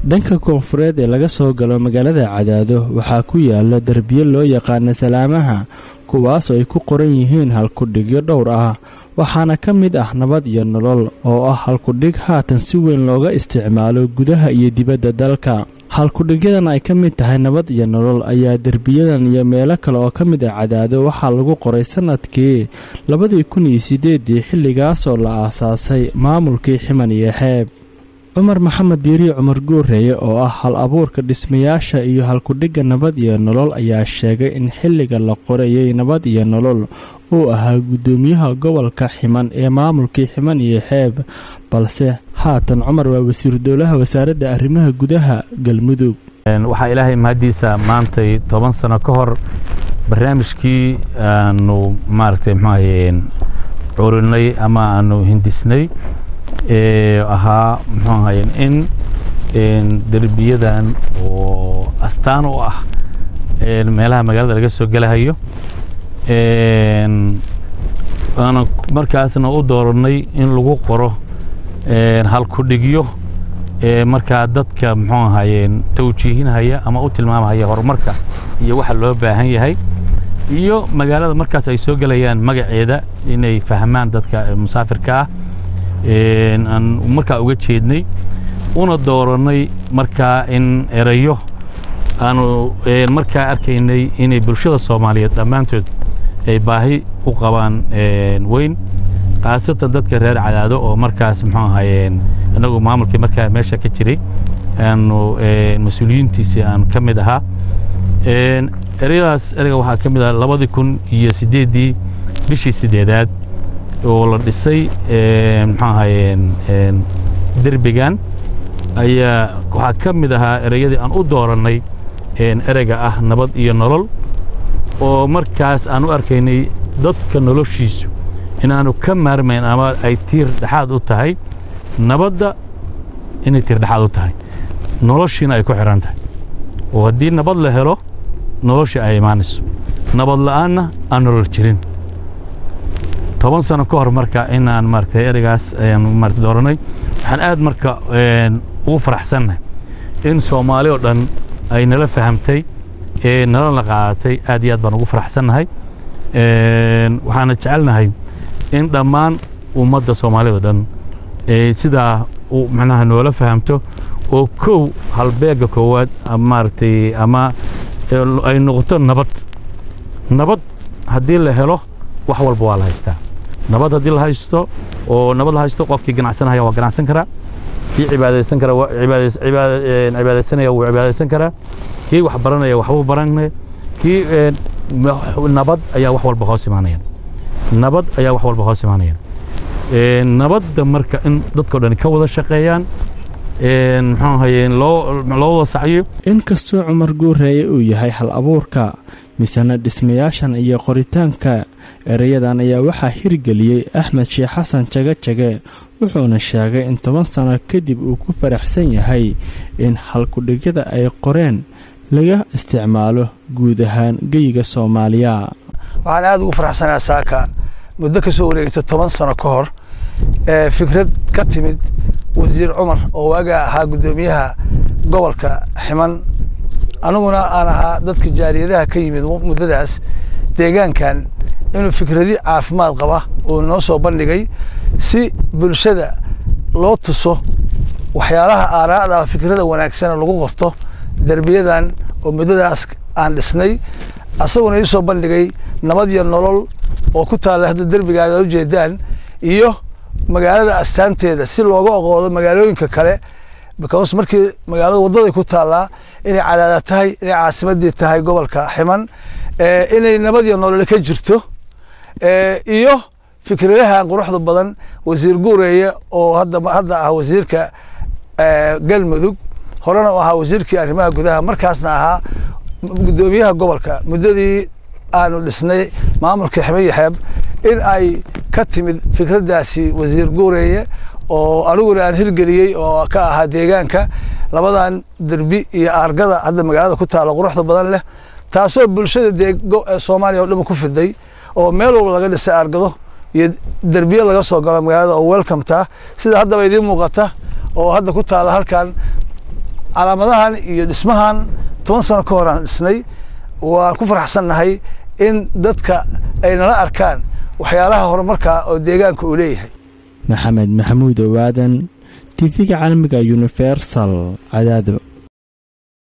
dhanka koonfureed ee laga soo galo magaalada cadaado waxaa ku yaala derbiyo loo yaqaana salaamaha kuwaasoo ay ku qoran yihiin halkudhigyo dhowr ah waxaana ka mid ah nabad iyo nolol oo ah halkudhig haatan si weyn looga isticmaalo gudaha iyo dibadda dalka halkudhigyadan ay ka mid tahay nabad iyo nolol ayaa derbiyadan iyo meelo kale oo ka mid ah cadaado waxaa lagu qoray sannadkii labadii kun iyo siddeeddii xilligaasoo la aasaasay maamulkii ximan iyo xeeb cumar maxamed diiriye cumar guureeye oo ah hal abuurka dhismayaasha iyo halkudhigga nabad iyo nolol ayaa sheegay in xilliga la qorayay nabad iyo nolol uu ahaa guddoomiyaha gobolka ximan ee maamulkii ximan iyo xeeb balse haatan cumar waa wasiiru dowlaha wasaaradda arrimaha gudaha galmudug waxaa ilaahay mahaddiisa maantay toban sano ka hor barnaamijkii aanu maaragtay muxuahaye curinay ama aanu hindisnay ahaa muxuu ahaye in derbiyadan oo astaan u ah meelaha magaalada laga soo gelahayo aana markaasna u dooranay in lagu qoro halkudhigyo markaa dadka muxuu ahaye tawjiihinhaya ama u tilmaamhaya horumarka iyo waxa loo baahan yahay iyo magaalada markaas ay soo gelayaan magaceeda inay fahmaan dadka musaafirka ah aan markaa uga jeednay una dooranay markaa in erayo aanu markaa arkaynay inay bulshada soomaaliyeed dhammaantood ay baahi u qabaan weyn khaasatan dadka reer cadaado oo markaas muxuu ahaye innagu maamulkii markaa meesha ka jiray aanu mas-uuliyiintiisii aan ka mid ahaa ereyadaas ereyga waxaa ka mid ah labadii kun iyo siddeeddii bishii siddeedaad oo la dhisay muxuu ahaye derbigan ayaa waxaa ka mid ahaa ereyadii aan u doorannay ereyga ah nabad iyo nolol oo markaas aan u arkaynay dadka noloshiisu inaanu ka maarmayn ama ay tiir dhexaad u tahay nabadda inay tiir dhexaad u tahay noloshiina ay ku xidhan tahay oo haddii nabad la helo noloshii ay imaanayso nabad la'aanna aan nolol jirin toban sano ka hor marka inaan maaragtay ereygaas ayaan maarata dooranay waxaan aad marka ugu faraxsannahay in soomaali oo dhan ay nala fahamtay ee nalana qaadatay aad iyo aad baan ugu faraxsannahay waxaana jecelnahay in dhammaan ummadda soomaalida o dhan sidaa macnaha noola fahamto oo kow halbeegga koowaad maaragtay ama ay noqoto nabad nabad haddii la helo wax walba waa la haystaa nabad haddii la haysto oo nabad la haysto qofkii ganacsanaya waa ganacsan karaa kii cibaadaysan kara cibaadaysanaya wuu cibaadaysan karaa kii wax baranaya waxbuu baranaya kii nabad ayaa wax walba hoos imaanaya nabad ayaa wax walba hoos imaanaya nabadda marka in dadkao dhan ka wada shaqeeyaan muxuu ahaye loo loo wada sacyo inkastoo cumar guureeye uu yahay hal abuurka misena dhismayaashan iyo qoritaanka erayadan ayaa waxaa hirgeliyey axmed sheekh xasan jage jage wuxuuna sheegay in toban sano kadib uu ku faraxsan yahay in halkudhigyada ay qoreen laga isticmaalo guud ahaan geyiga soomaaliya waxaan aada ugu faraxsanaa saaka muddo ka soo wareegta toban sano ka hor ee fikrad ka timid wasiir cumar oo waaga ahaa guddoomiyaha gobolka ximan aniguna aan ahaa dadka jaariyadaha ka yimid muddadaas deegaankan inuu fikradi caafimaad qaba uu noo soo bandhigay si bulshada loo tuso waxyaalaha aaraa'da fikrada wanaagsana lagu qorto derbiyadan oo muddadaas aan dhisnay asaguna ii soo bandhigay nabad iyo nolol oo ku taalla hadda derbigaada ujeedaan iyo magaalada astaanteeda si looga oqoodo magaalooyinka kale because markii magaalada waddaday ku taallaa inay cadaada tahay inay caasimadii tahay gobolka ximan inay nabad iyo nolol ka jirto iyo fikradahan quruxda badan wasiir guureeye oo hadda hadda ah wasiirka galmudug horena u ahaa wasiirkii arrimaha gudaha markaasna ahaa guddoomiyaha gobolka muddadii aanu dhisnay maamulka ximan yaxeeb in ay ka timid fikraddaasi wasiir guureeye oo aniguna aan hirgeliyey oo ka ahaa deegaanka labadan derbi iyo aargada hadda magaalada ku taalla quruxda badan leh taasoo bulshada dee soomaaliya oo dhan ku fiday oo meel walba laga dhisay aargado iyo derbiye laga soo galo magaalada oo welcometa sida haddaba idiin muuqata oo hadda ku taalla halkan calaamadahan iyo dhismahan toban sano ka hor aan dhisnay waan ku faraxsannahay in dadka ay nala arkaan waxyaalaha horumarka oo deegaanka uu leeyahay maxamed maxamuud owaadan tifiga caalamiga universal cadaado